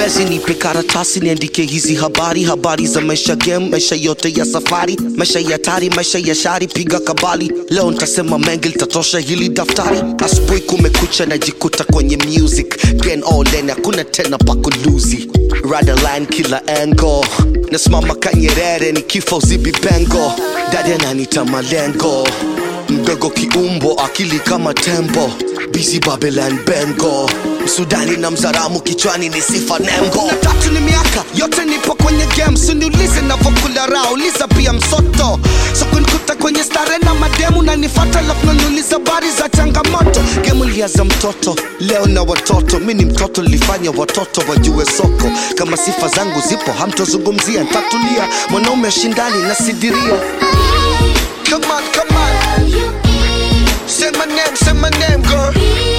siwezi nipe karatasi niandike hizi habari habari za maisha game maisha yote ya safari maisha ya tari maisha ya shari piga kabali leo ntasema mengi litatosha hili daftari asubuhi kumekucha najikuta kwenye music gen all in hakuna tena pakuluzi radaline kila engo nasimama kanyerere ni kifo zibi pengo dada nanita malengo mdogo kiumbo akili kama tembo busy babylon bengo msudani na mzaramu kichwani ni sifa nembo tatu ni miaka yote nipo kwenye game siniulize navokula raha uliza pia msoto so kunikuta kwenye stare na mademu na nifata lafu naniuliza bari za changamoto gemu liaza mtoto leo na watoto mi ni mtoto lifanya watoto wajue soko kama sifa zangu zipo hamtozungumzia ntatulia mwanaume shindani na sidiria Come on, come on. Say my name, say my name, girl.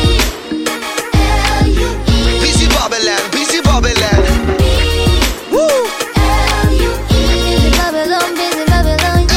Busy Babylon, busy Babylon. Woo! Busy Babylon, busy Babylon,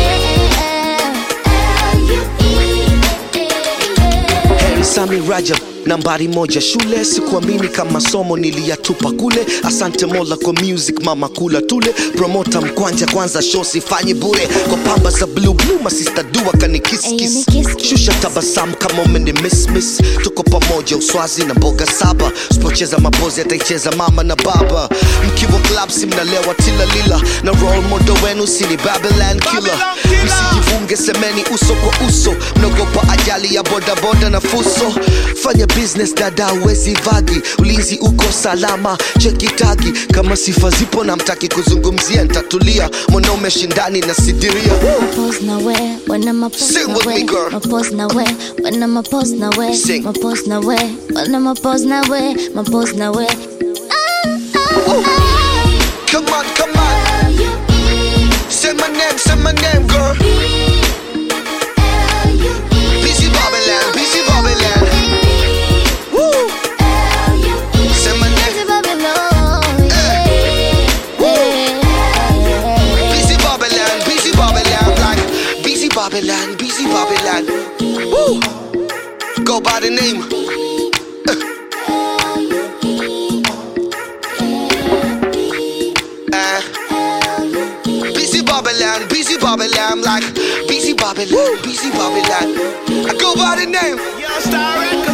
yeah. Heri Sami Rajab nambari moja shule sikuamini kama somo niliyatupa kule asante mola kwa music mama kula tule promota mkwanja kwanza show sifanyi bure kwa pamba za blue blue masista dua Ayo, ni kanikiskis kiss, kiss. shusha tabasamu kama umeni miss miss tuko pamoja uswazi na mboga saba sipocheza mapozi ataicheza mama na baba mkiwa club si mnalewa tilalila na role model wenu sini babylon killer msijivunge semeni uso kwa uso mnaogopa ajali ya bodaboda na fuso fanya business dada uwezi vagi ulinzi uko salama chekitagi kama sifa zipo na mtaki kuzungumzia ntatulia mwanaume shindani na sidiria Pose na we, when I'm a pose Sing na with we, me, girl. my pose na we, when I'm a pose na we, Sing. my pose na we, when I'm a pose na we, my pose na we. Come on, come on. Say my name, say my name, girl. Busy Babylon, busy Babylon. Woo! Say my name, Busy Babylon, yeah. busy Babylon, busy Babylon, like busy Babylon, busy Babylon. Woo! Go by the name. Uh, busy Babylon, busy Babylon, like busy Babylon, busy Babylon. I go by the name. Yo, Star Records.